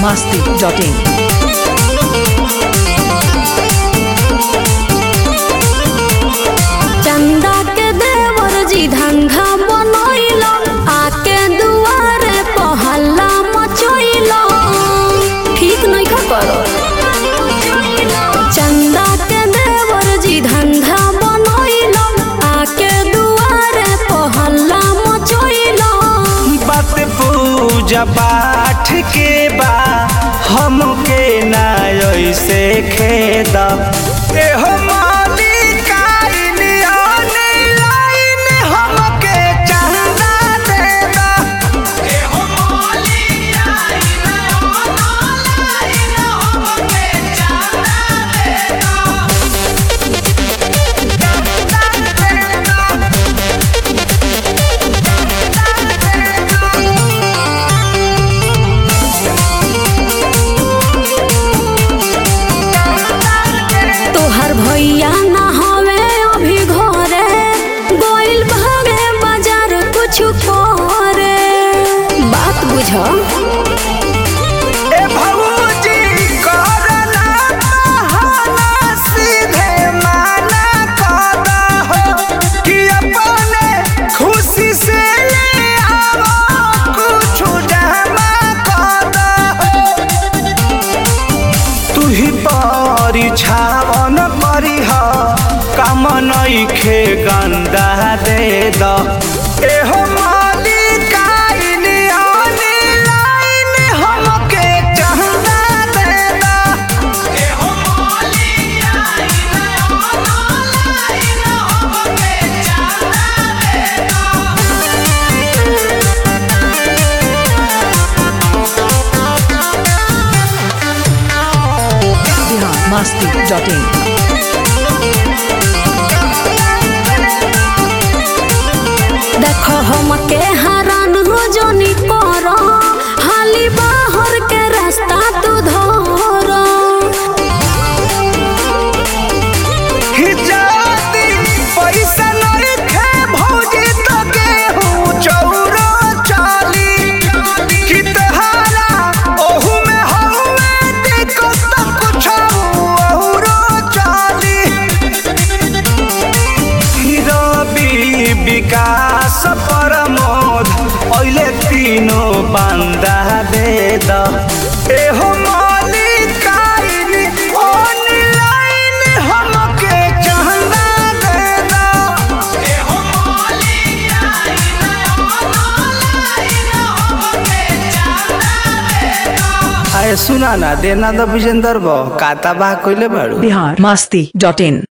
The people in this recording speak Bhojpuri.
masti.in. चंदा के देवर जी धंधा बनैलो आके दुआरे पहला मचैलो ठीक नहीं का करो चंदा के देवर जी धंधा बनैलो आके दुआरे पहला मचैलो बात पूजा पाठ के बा हमके ना ऐसे खेद एहो मालिकाइन ऑनलाइन हमके चंदा दे दा एहो मालिकाइन ऑनलाइन हमके चंदा दे दा चंदा दे दा तोहर भैया ना हवे अभी घरे गोइल भागे बाजार कुछ करे बात बुझ ए भौजी करना बहाना सीधे माना कर हो कि अपने खुशी से ले आओ कुछ जमा कर हो तू ही परिछावन करीह काम नइखे गंदा दे द एहो मालिकाइन ऑनलाइन हमके चंदा दे द एहो मालिकाइन ऑनलाइन हमके चंदा दे द Bihar masti.in. देखो हम के हरान हो जोनी करो हाली बाहर के रास्ता तू धरो हिजाती पैसा नइखे भौजी तो गेहूं चौरो चाली कि तहारा ओहू में हउए देखो तो कुछ औरो चाली रवि विकास प्रमोद अहिले तीनों बंदा दे द एहो मालिकाइन ऑनलाइन हमके चंदा दे द एहो मालिकाइन ऑनलाइन हमके चंदा दे द आए सुना ना देना द विजेंदर बो काता बा कइले बाड़ू Bihar masti.in.